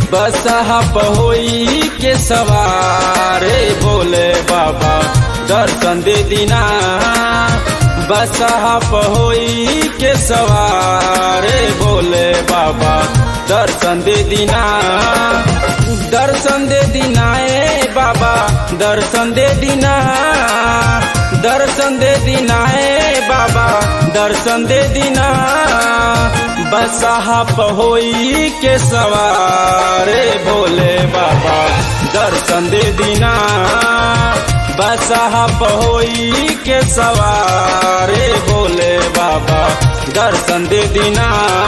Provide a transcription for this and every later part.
बसहा पहोई के सवारे बोले बाबा दर्शन दे दीना बसहा पहोई के सवारे बोले बाबा दर्शन दे दीना दर्शन दे दीना ए बाबा दर्शन दे दीना दर्शन दे दीना ए बाबा दर्शन दे दीना बसहा पहोई के सवारे भोले बाबा दर्शन दे दीना बसहा पहोई के सवारे भोले बाबा दर्शन दे दीना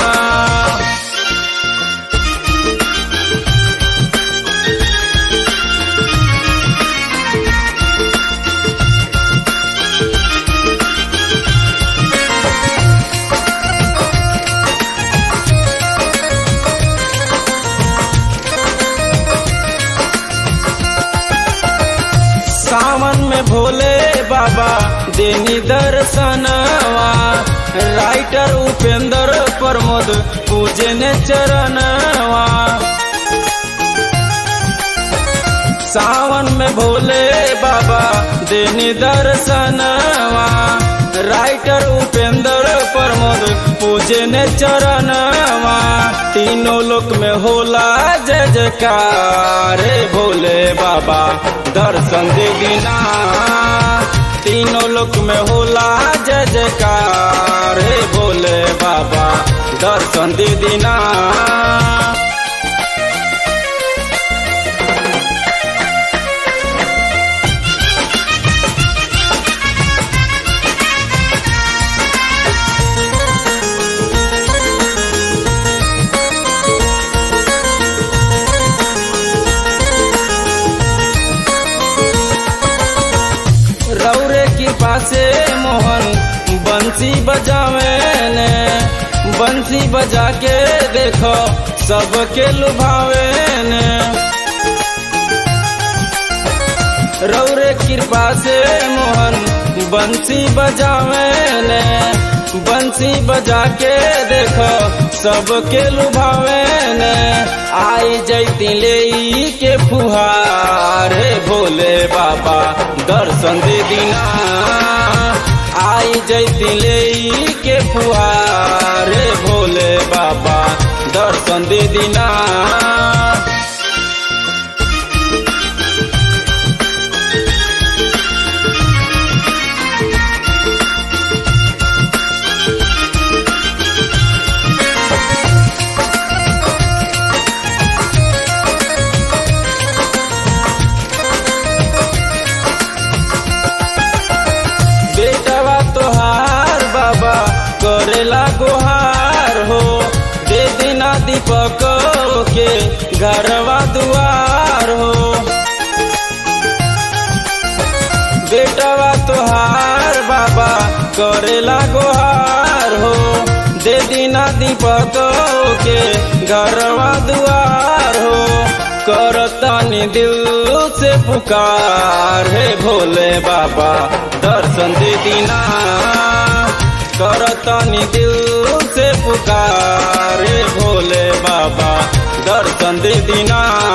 सावन में भोले बाबा देनी दर्शनवा राइटर उपेंद्र प्रमोद पूजे ने चरणवा सावन में भोले बाबा देनी दर्शनवा राइटर उपेंद्र प्रमोद पूजे ने चरणवा तीनों लोक में होला जय जयकार भोले बाबा दर्शन दे दीना तीनों लोक में होला जय जयकार भोले बाबा दर्शन दे दीना रौरे की पासे मोहन बंसी बजावे ने बंसी बजा के देखो सबके लुभावे ने रौरे कृपा से मोहन बंसी बजावे ने बंसी बजा के देखो सबके लुभावे ने आई जैती ले के फुहार भोले बाबा दर्शन दे दीना आई जैती ले के फुहार भोले बाबा दर्शन दे दीना बेटवा तोहार बाबा करेला गोहार हो दे दिना दीपक के घरवा दुआर हो बेटवा तोहार बाबा करेला गोहार हो दे दिना दीपक के घरवा दुआर हो करतानी दिल से पुकार है भोले बाबा दर्शन दे दीना करतानी दिल से पुकार है भोले बाबा दर्शन दे दीना